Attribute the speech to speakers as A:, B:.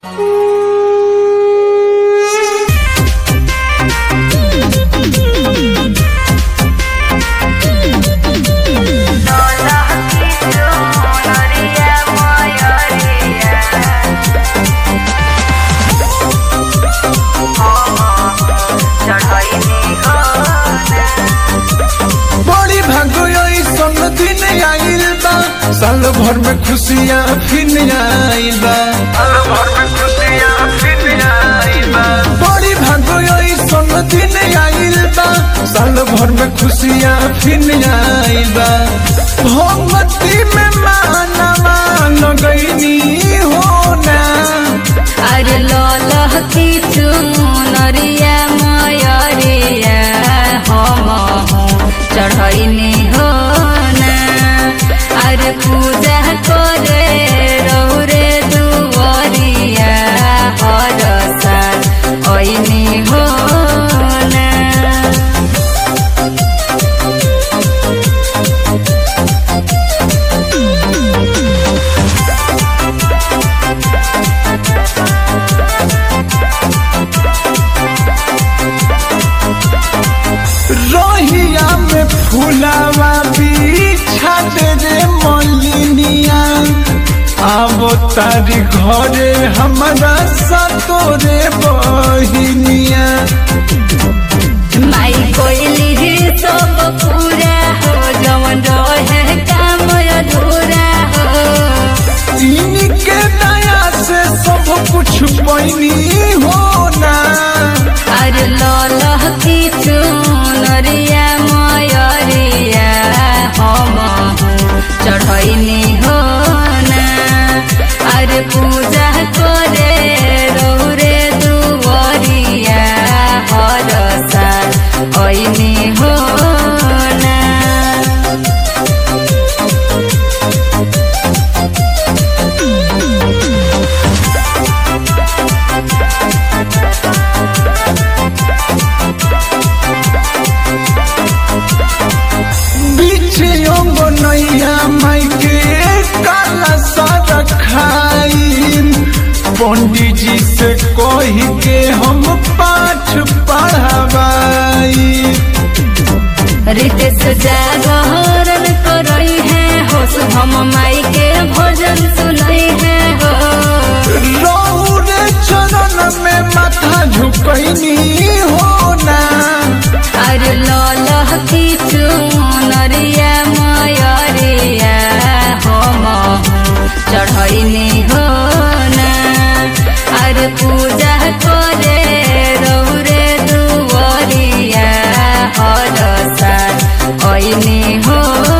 A: साल भर में खुशियाँ फिर आइल बा बड़ी भागो ऐसन दिन आइल बा साल भर में खुशियाँ फिर आइल बा भगवती में मानवा लगैनी होना
B: अरे ललह की चुनरिया मयरिया हम चढ़ैनी हो ना अरे पूजा करे रौरे दुवरिया हर साल ऐनी हो ना
A: रोहिया में फूलावा बिछा दे रे मलिनिया आवो तारी घरे हमारा सतोरे बहिनिया
B: माई कोइली ही सब पूरा हो जवन रहे काम अधूरा हो
A: इनके दया से सब कुछ पैनी होना
B: अरे ललह की चुनरिया मयरिया हम चढ़ैनी हो ना अरे पूजा करे रौरे दुवरिया हर साल ऐनी हो ना
A: बीच अंगो नैया माई के काला सारा खाई पंडित जी से कही के हम पाठ पढ़ावाई
B: रितेश जागरण करई है हो हम माई के भजन सुनई है हो
A: रौरे चरण में माथा झुकैनी होना
B: अरे ललह की चुनरिया मयरिया हम चढ़ैनी हो ना अरे पूजा करे रौरे दुवरिया हर साल ऐनी हो